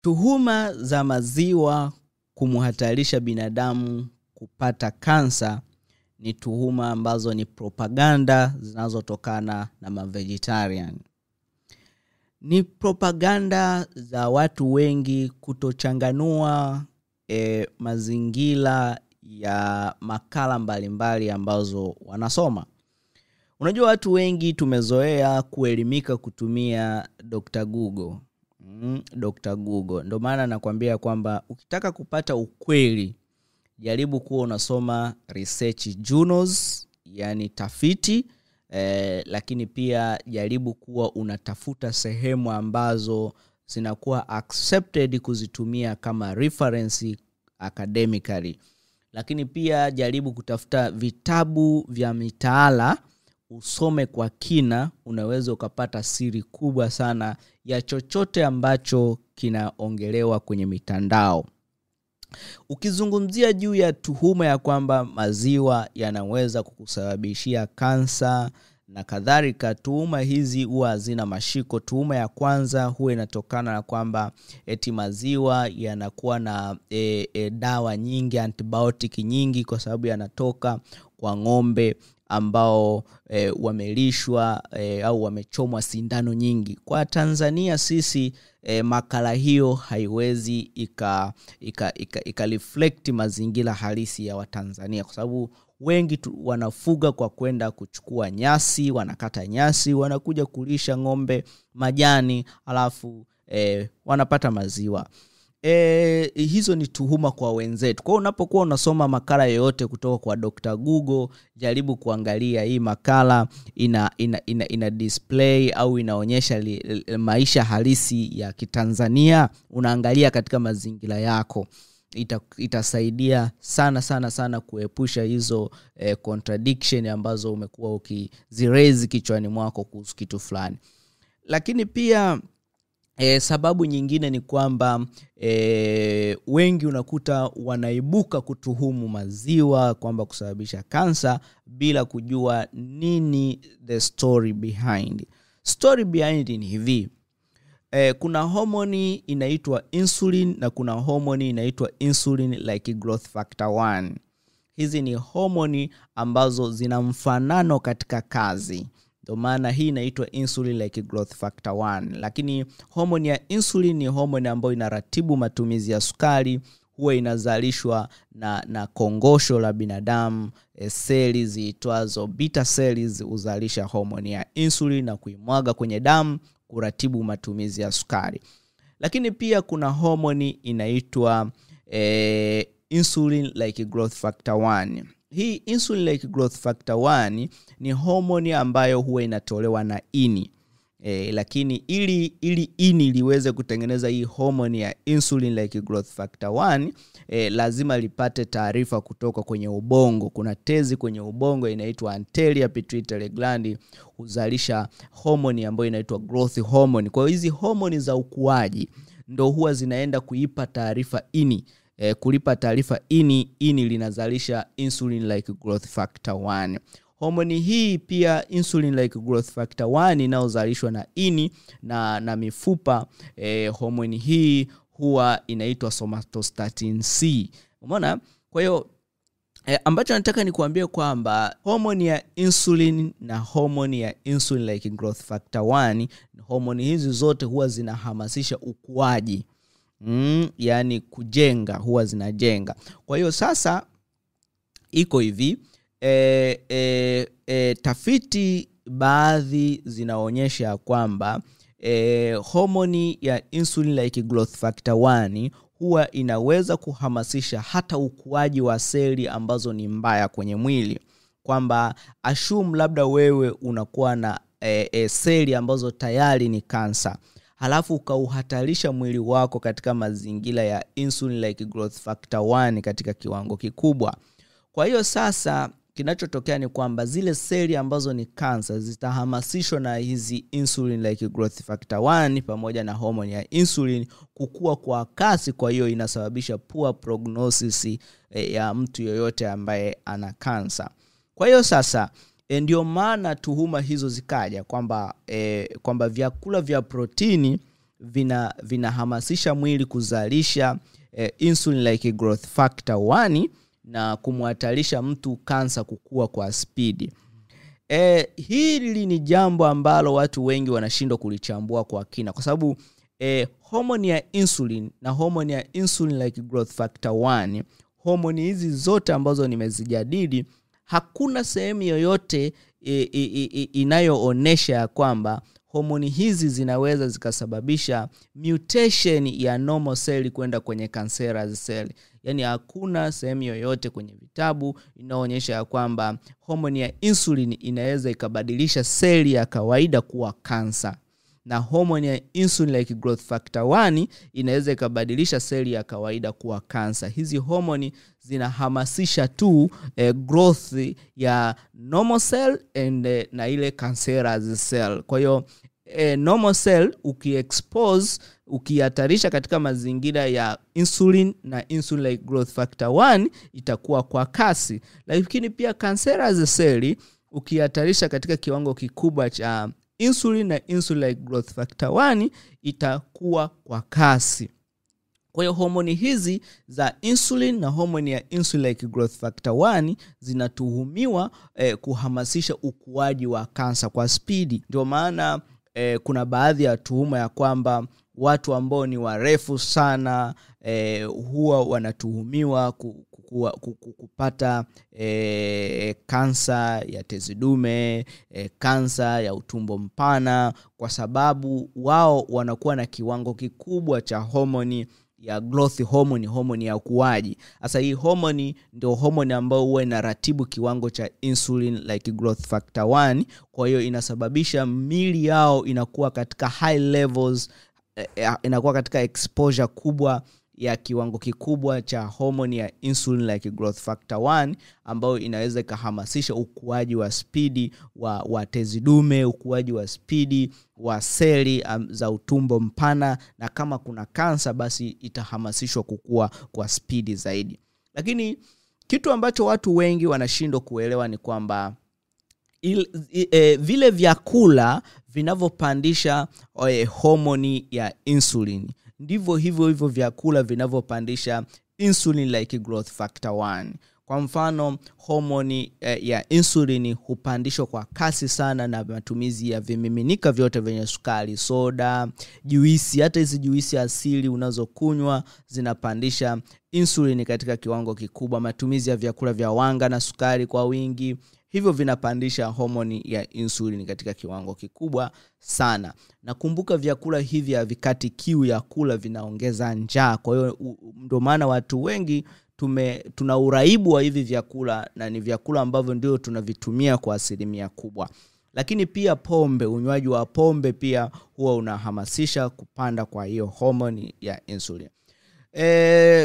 tuhuma za maziwa kumhatarisha binadamu kupata kansa ni tuhuma ambazo ni propaganda zinazotokana na mavegetarian ni propaganda za watu wengi kutochanganua e, mazingira ya makala mbalimbali ambazo wanasoma unajua watu wengi tumezoea kuelimika kutumia dr google mm, dr google ndio maana nakwambia kwamba ukitaka kupata ukweli jaribu kuwa unasoma research journals yani tafiti eh, lakini pia jaribu kuwa unatafuta sehemu ambazo zinakuwa accepted kuzitumia kama reference academically lakini pia jaribu kutafuta vitabu vya mitaala usome kwa kina unaweza ukapata siri kubwa sana ya chochote ambacho kinaongelewa kwenye mitandao ukizungumzia juu ya tuhuma ya kwamba maziwa yanaweza kukusababishia kansa na kadhalika tuhuma hizi huwa hazina mashiko tuhuma ya kwanza huwa inatokana na kwamba eti maziwa yanakuwa na e, e, dawa nyingi antibiotic nyingi kwa sababu yanatoka kwa ng'ombe ambao e, wamelishwa e, au wamechomwa sindano nyingi kwa tanzania sisi e, makala hiyo haiwezi ika, ika, ika, ika reflect mazingira halisi ya watanzania kwa sababu wengi tu, wanafuga kwa kwenda kuchukua nyasi wanakata nyasi wanakuja kulisha ng'ombe majani alafu e, wanapata maziwa e, hizo ni tuhuma kwa wenzetu kwao unapokuwa unasoma makala yoyote kutoka kwa dr google jaribu kuangalia hii makala ina ina, ina, ina display au inaonyesha li, li, maisha halisi ya kitanzania unaangalia katika mazingira yako ita, itasaidia sana sana sana kuepusha hizo eh, contradiction ambazo umekuwa ukizirezi kichwani mwako kuhusu kitu fulani lakini pia E, sababu nyingine ni kwamba e, wengi unakuta wanaibuka kutuhumu maziwa kwamba kusababisha kansa bila kujua nini the story behind story behind ni hivi e, kuna homoni inaitwa insulin na kuna homoni inaitwa insulin like growth factor 1 hizi ni homoni ambazo zina mfanano katika kazi ndio maana hii inaitwa insulin like growth factor 1 lakini homoni ya insulin ni homoni ambayo inaratibu matumizi ya sukari huwa inazalishwa na, na kongosho la binadamu e, seli ziitwazo beta cells huzalisha homoni ya insulin na kuimwaga kwenye damu kuratibu matumizi ya sukari lakini pia kuna homoni inaitwa e, insulin like growth factor 1 hii insulin like growth factor 1 ni homoni ambayo huwa inatolewa na ini e, lakini ili ili ini liweze kutengeneza hii homoni ya insulin like growth factor 1 e, lazima lipate taarifa kutoka kwenye ubongo kuna tezi kwenye ubongo inaitwa anterior pituitary gland huzalisha homoni ambayo inaitwa growth hormone kwa hiyo hizi homoni za ukuaji ndo huwa zinaenda kuipa taarifa ini eh, kulipa taarifa ini ini linazalisha insulin like growth factor 1 homoni hii pia insulin like growth factor 1 inayozalishwa na ini na, na mifupa eh, homoni hii huwa inaitwa somatostatin c umeona kwa hiyo E, ambacho nataka nikuambie kwamba homoni ya insulin na homoni ya insulin like growth factor 1 homoni hizi zote huwa zinahamasisha ukuaji mm, yaani kujenga huwa zinajenga kwa hiyo sasa iko hivi e, e, e, tafiti baadhi zinaonyesha kwamba e, homoni ya insulin like growth factor 1 huwa inaweza kuhamasisha hata ukuaji wa seli ambazo ni mbaya kwenye mwili kwamba ashum labda wewe unakuwa na e, e, seli ambazo tayari ni kansa halafu ukauhatarisha mwili wako katika mazingira ya insulin like growth factor 1 katika kiwango kikubwa kwa hiyo sasa kinachotokea ni kwamba zile seli ambazo ni kansa zitahamasishwa na hizi insulin like growth factor 1 pamoja na homoni ya insulin kukua kwa kasi kwa hiyo inasababisha poor prognosis eh, ya mtu yoyote ambaye ana kansa kwa hiyo sasa e, ndio maana tuhuma hizo zikaja kwamba e, kwamba vyakula vya protini vina vinahamasisha mwili kuzalisha eh, insulin like growth factor 1 na kumhatarisha mtu kansa kukua kwa spidi e, hili ni jambo ambalo watu wengi wanashindwa kulichambua kwa kina kwa sababu e, homoni ya insulin na homoni ya insulin like growth factor 1 homoni hizi zote ambazo nimezijadili hakuna sehemu yoyote e, e, e, inayoonyesha ya kwamba homoni hizi zinaweza zikasababisha mutation ya normal cell kwenda kwenye cancerous cell yaani hakuna sehemu yoyote kwenye vitabu inayoonyesha ya kwamba homoni ya insulin inaweza ikabadilisha seli ya kawaida kuwa kansa na homoni ya insulin like growth factor 1 inaweza ikabadilisha seli ya kawaida kuwa kansa hizi homoni zinahamasisha tu eh, growth ya normal cell and eh, na ile cancerous cell kwa hiyo eh, normal cell ukiexpose ukihatarisha katika mazingira ya insulin na insulin like growth factor 1 itakuwa kwa kasi lakini pia cancerous cell ukihatarisha katika kiwango kikubwa cha insulin na insulin like growth factor 1 itakuwa kwa kasi kwa hiyo homoni hizi za insulin na homoni ya insulin like growth factor 1 zinatuhumiwa eh, kuhamasisha ukuaji wa kansa kwa spidi ndio maana eh, kuna baadhi ya tuhuma ya kwamba watu ambao ni warefu sana eh, huwa wanatuhumiwa ku, ku, ku, ku, kupata eh, kansa ya tezi dume eh, kansa ya utumbo mpana kwa sababu wao wanakuwa na kiwango kikubwa cha homoni ya growth hormone homoni ya ukuaji sasa hii homoni ndio homoni ambayo huwa inaratibu kiwango cha insulin like growth factor 1 kwa hiyo inasababisha mili yao inakuwa katika high levels eh, inakuwa katika exposure kubwa ya kiwango kikubwa cha homoni ya insulin like growth factor 1 ambayo inaweza ikahamasisha ukuaji wa spidi wa, wa tezi dume ukuaji wa spidi wa seli um, za utumbo mpana na kama kuna kansa basi itahamasishwa kukua kwa spidi zaidi lakini kitu ambacho watu wengi wanashindwa kuelewa ni kwamba il, e, vile vyakula vinavyopandisha e, homoni ya insulin ndivyo hivyo hivyo vyakula vinavyopandisha insulin like growth factor 1 kwa mfano homoni eh, ya insulini hupandishwa kwa kasi sana na matumizi ya vimiminika vyote vyenye sukari soda juisi hata hizi juisi asili unazokunywa zinapandisha insulini katika kiwango kikubwa matumizi ya vyakula vya wanga na sukari kwa wingi hivyo vinapandisha homoni ya insulin katika kiwango kikubwa sana nakumbuka vyakula hivi havikati kiu ya kula vinaongeza njaa kwa hiyo ndio maana watu wengi tume tuna uraibu wa hivi vyakula na ni vyakula ambavyo ndio tunavitumia kwa asilimia kubwa lakini pia pombe unywaji wa pombe pia huwa unahamasisha kupanda kwa hiyo homoni ya insulin e,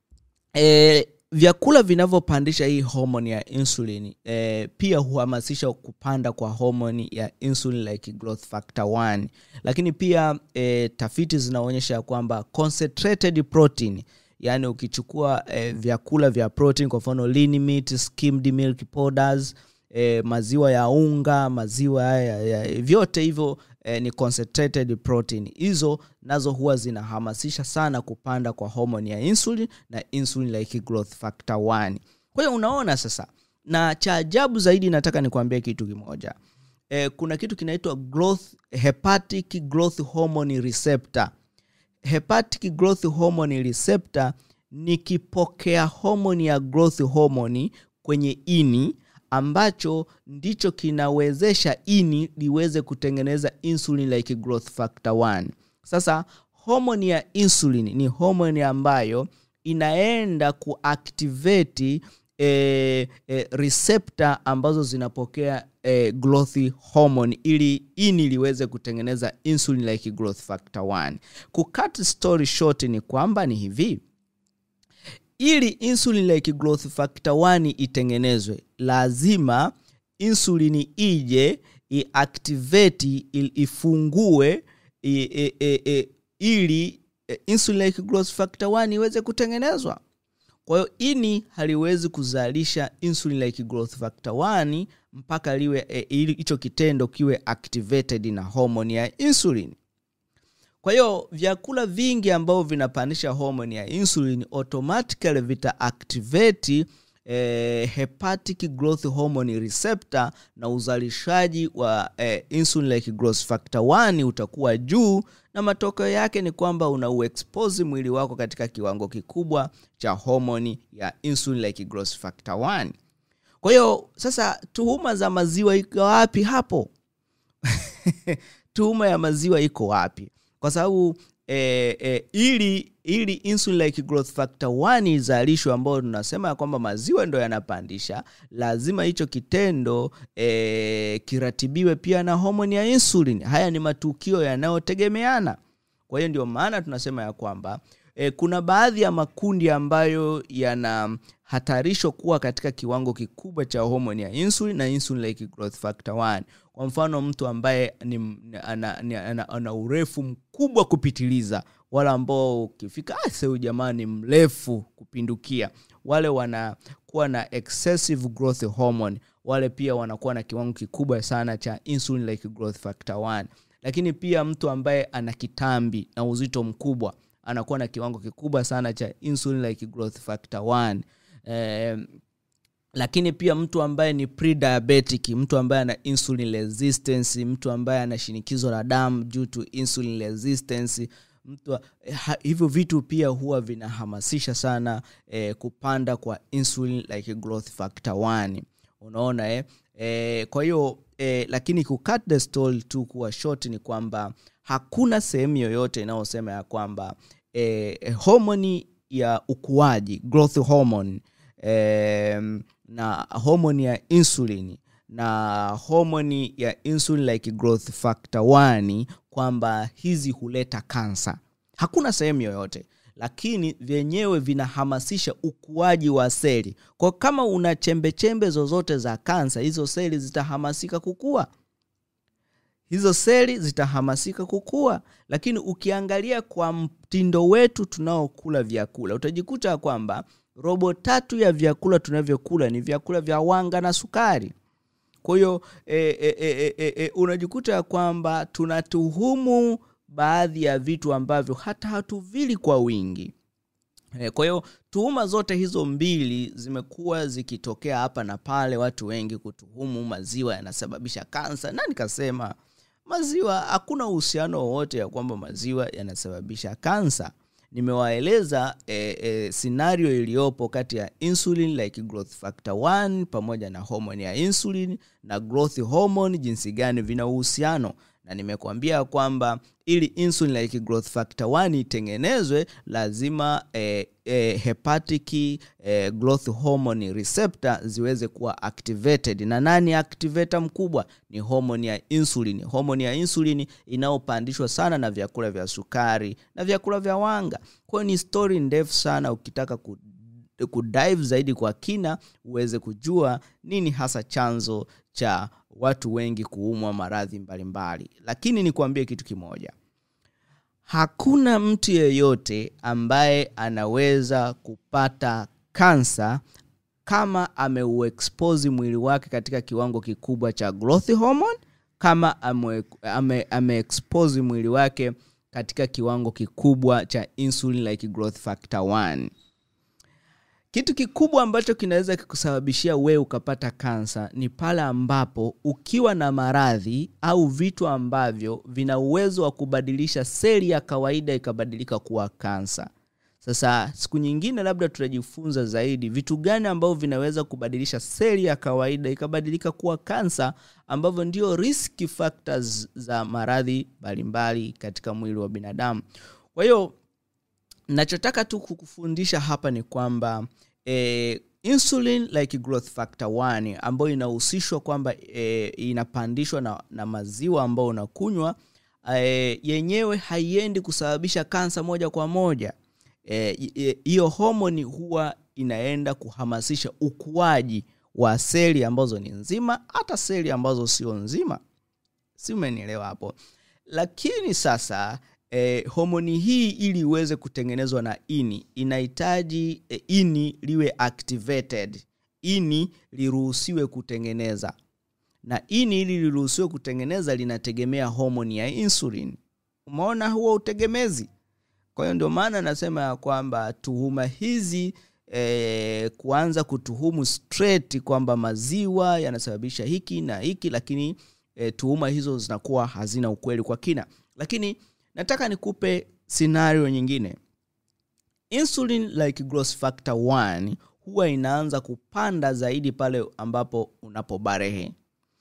e, vyakula vinavyopandisha hii homoni ya insulin eh, pia huhamasisha kupanda kwa homoni ya insulin like growth factor 1 lakini pia eh, tafiti zinaonyesha kwamba concentrated protein yaani ukichukua eh, vyakula vya protein kwa mfano lean meat skimmed milk powders eh, maziwa ya unga maziwa ya, ya, vyote hivyo eh, ni concentrated protein hizo nazo huwa zinahamasisha sana kupanda kwa homoni ya insulin na insulin like growth factor 1 kwa hiyo unaona sasa na cha ajabu zaidi nataka nikuambie kitu kimoja eh, kuna kitu kinaitwa growth hepatic growth hormone receptor hepatic growth hormone receptor ni kipokea homoni ya growth hormone kwenye ini ambacho ndicho kinawezesha ini liweze kutengeneza insulin like growth factor 1 sasa homoni ya insulin ni homoni ambayo inaenda kuactivate e, e, receptor ambazo zinapokea e, growth hormone ili ini liweze kutengeneza insulin like growth factor 1 kucut story short ni kwamba ni hivi ili insulin like growth factor 1 itengenezwe lazima insulini ije iactivate ifungue i, i, i, i, ili insulin like growth factor 1 iweze kutengenezwa kwa hiyo ini haliwezi kuzalisha insulin like growth factor 1 mpaka liwe ili hicho kitendo kiwe activated na homoni ya insulin kwa hiyo vyakula vingi ambavyo vinapandisha homoni ya insulin automatically vita activate eh, hepatic growth hormone receptor na uzalishaji wa eh, insulin like growth factor 1 utakuwa juu na matokeo yake ni kwamba una uexpose mwili wako katika kiwango kikubwa cha homoni ya insulin like growth factor 1 kwa hiyo sasa tuhuma za maziwa iko wapi hapo tuhuma ya maziwa iko wapi kwa sababu eh, eh, ili ili insulin like growth factor 1 izalishwe ambayo tunasema ya kwamba maziwa ndo yanapandisha lazima hicho kitendo eh, kiratibiwe pia na homoni ya insulin haya ni matukio yanayotegemeana kwa hiyo ndio maana tunasema ya kwamba e, kuna baadhi ya makundi ambayo yanahatarishwa kuwa katika kiwango kikubwa cha homoni ya insulin na insulin like growth factor 1 kwa mfano mtu ambaye ni, ana, ni, ana, ana urefu mkubwa kupitiliza wale ambao ukifika huyu jamaa ni mrefu kupindukia wale wanakuwa na excessive growth hormone wale pia wanakuwa na kiwango kikubwa sana cha insulin like growth factor 1 lakini pia mtu ambaye ana kitambi na uzito mkubwa anakuwa na kiwango kikubwa sana cha insulin like growth factor 1 eh, lakini pia mtu ambaye ni pre-diabetic mtu ambaye ana insulin resistance mtu ambaye ana shinikizo la damu due to insulin resistance mtu ha, hivyo vitu pia huwa vinahamasisha sana eh, kupanda kwa insulin like growth factor 1 unaona eh? Eh, kwa hiyo eh, lakini kucut the story tu kuwa short ni kwamba hakuna sehemu yoyote inayosema ya kwamba eh, homoni ya ukuaji growth hormone eh, na homoni ya insulin na homoni ya insulin like growth factor 1 kwamba hizi huleta kansa hakuna sehemu yoyote lakini vyenyewe vinahamasisha ukuaji wa seli kwa kama una chembechembe zozote za kansa hizo seli zitahamasika kukua hizo seli zitahamasika kukua lakini ukiangalia kwa mtindo wetu tunaokula vyakula utajikuta kwamba robo tatu ya vyakula tunavyokula ni vyakula vya wanga na sukari kwa hiyo e, e, e, e, e, unajikuta ya kwamba tunatuhumu baadhi ya vitu ambavyo hata hatuvili kwa wingi e, kwa hiyo tuhuma zote hizo mbili zimekuwa zikitokea hapa na pale watu wengi kutuhumu maziwa yanasababisha kansa na nikasema maziwa hakuna uhusiano wowote ya kwamba maziwa yanasababisha kansa nimewaeleza e, e, scenario iliyopo kati ya insulin like growth factor 1 pamoja na hormone ya insulin na growth hormone jinsi gani vina uhusiano na nimekuambia kwamba ili insulin like growth factor 1 itengenezwe lazima eh, eh, hepatic eh, growth hormone receptor ziweze kuwa activated na nani activator mkubwa ni hormone ya insulin hormone ya insulin inayopandishwa sana na vyakula vya sukari na vyakula vya wanga kwayo ni story ndefu sana ukitaka ku kudive zaidi kwa kina uweze kujua nini hasa chanzo cha watu wengi kuumwa maradhi mbalimbali lakini nikuambie kitu kimoja hakuna mtu yeyote ambaye anaweza kupata kansa kama ameuexpose mwili wake katika kiwango kikubwa cha growth hormone kama ameexpose ame, ame mwili wake katika kiwango kikubwa cha insulin like growth factor 1 kitu kikubwa ambacho kinaweza kikusababishia wewe ukapata kansa ni pale ambapo ukiwa na maradhi au vitu ambavyo vina uwezo wa kubadilisha seli ya kawaida ikabadilika kuwa kansa sasa siku nyingine labda tutajifunza zaidi vitu gani ambavyo vinaweza kubadilisha seli ya kawaida ikabadilika kuwa kansa ambavyo ndio risk factors za maradhi mbalimbali katika mwili wa binadamu kwa hiyo nachotaka tu kukufundisha hapa ni kwamba eh, insulin like growth factor 1 ambayo inahusishwa kwamba eh, inapandishwa na, na maziwa ambayo unakunywa eh, yenyewe haiendi kusababisha kansa moja kwa moja hiyo eh, homoni huwa inaenda kuhamasisha ukuaji wa seli ambazo ni nzima hata seli ambazo sio nzima si umenielewa hapo lakini sasa eh, homoni hii ili iweze kutengenezwa na ini inahitaji eh, ini liwe activated ini liruhusiwe kutengeneza na ini ili liruhusiwe kutengeneza linategemea homoni ya insulin umeona huo utegemezi kwa hiyo ndio maana nasema ya kwamba tuhuma hizi eh, kuanza kutuhumu straight kwamba maziwa yanasababisha hiki na hiki lakini eh, tuhuma hizo zinakuwa hazina ukweli kwa kina lakini nataka nikupe scenario nyingine insulin like growth factor 1 huwa inaanza kupanda zaidi pale ambapo unapobarehe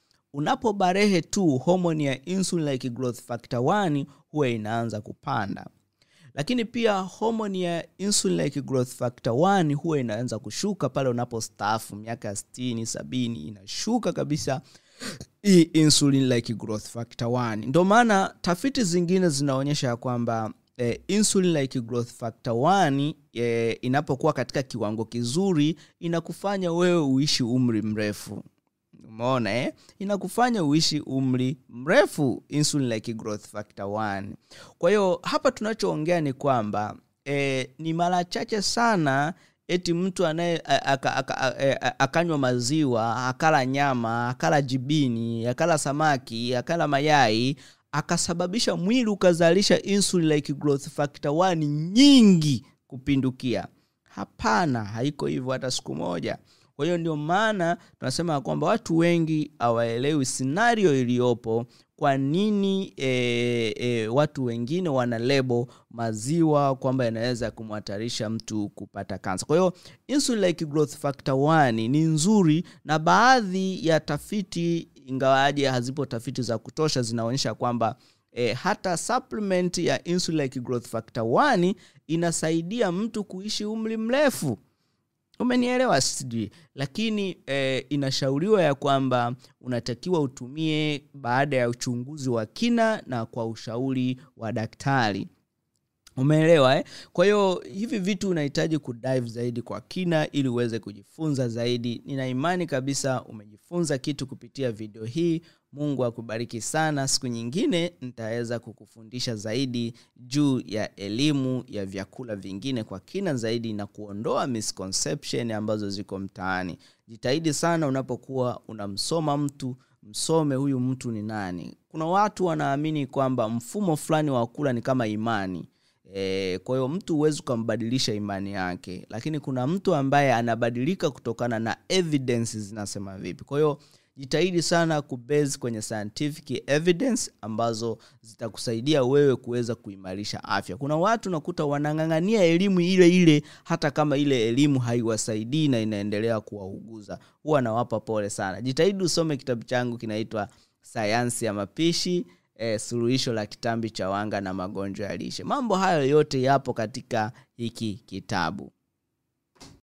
unapobarehe tu homoni ya insulin like growth factor 1 huwa inaanza kupanda lakini pia homoni ya insulin like growth factor 1 huwa inaanza kushuka pale unapostaafu miaka ya 60 70 inashuka kabisa hii insulin like growth factor 1 ndio maana tafiti zingine zinaonyesha ya kwamba eh, insulin like growth factor 1 eh, inapokuwa katika kiwango kizuri inakufanya wewe uishi umri mrefu umeona eh? inakufanya uishi umri mrefu insulin like growth factor 1 kwa hiyo hapa tunachoongea ni kwamba eh, ni mara chache sana eti mtu anaye a- aka- aka- a- a- akanywa maziwa akala nyama akala jibini akala samaki akala mayai akasababisha mwili ukazalisha insulin like growth factor 1 nyingi kupindukia hapana haiko hivyo hata siku moja kwa hiyo ndio maana tunasema ya kwamba watu wengi hawaelewi scenario iliyopo kwa nini e, e, watu wengine wana lebo maziwa kwamba yanaweza kumhatarisha mtu kupata kansa kwa hiyo insulin like growth factor 1 ni nzuri na baadhi ya tafiti ingawaje hazipo tafiti za kutosha zinaonyesha kwamba e, hata supplement ya insulin like growth factor 1 inasaidia mtu kuishi umri mrefu umenielewa sijui lakini eh, inashauriwa ya kwamba unatakiwa utumie baada ya uchunguzi wa kina na kwa ushauri wa daktari umeelewa eh? kwa hiyo hivi vitu unahitaji kudive zaidi kwa kina ili uweze kujifunza zaidi nina imani kabisa umejifunza kitu kupitia video hii mungu akubariki sana siku nyingine nitaweza kukufundisha zaidi juu ya elimu ya vyakula vingine kwa kina zaidi na kuondoa misconception ambazo ziko mtaani jitahidi sana unapokuwa unamsoma mtu msome huyu mtu ni nani kuna watu wanaamini kwamba mfumo fulani wa kula ni kama imani E, kwa hiyo mtu huwezi ukambadilisha imani yake lakini kuna mtu ambaye anabadilika kutokana na evidence zinasema vipi kwa hiyo jitahidi sana kubase kwenye scientific evidence ambazo zitakusaidia wewe kuweza kuimarisha afya kuna watu nakuta wanang'ang'ania elimu ile ile hata kama ile elimu haiwasaidii na inaendelea kuwauguza huwa nawapa pole sana jitahidi usome kitabu changu kinaitwa sayansi ya mapishi eh, suluhisho la kitambi cha wanga na magonjwa ya lishe mambo hayo yote yapo katika hiki kitabu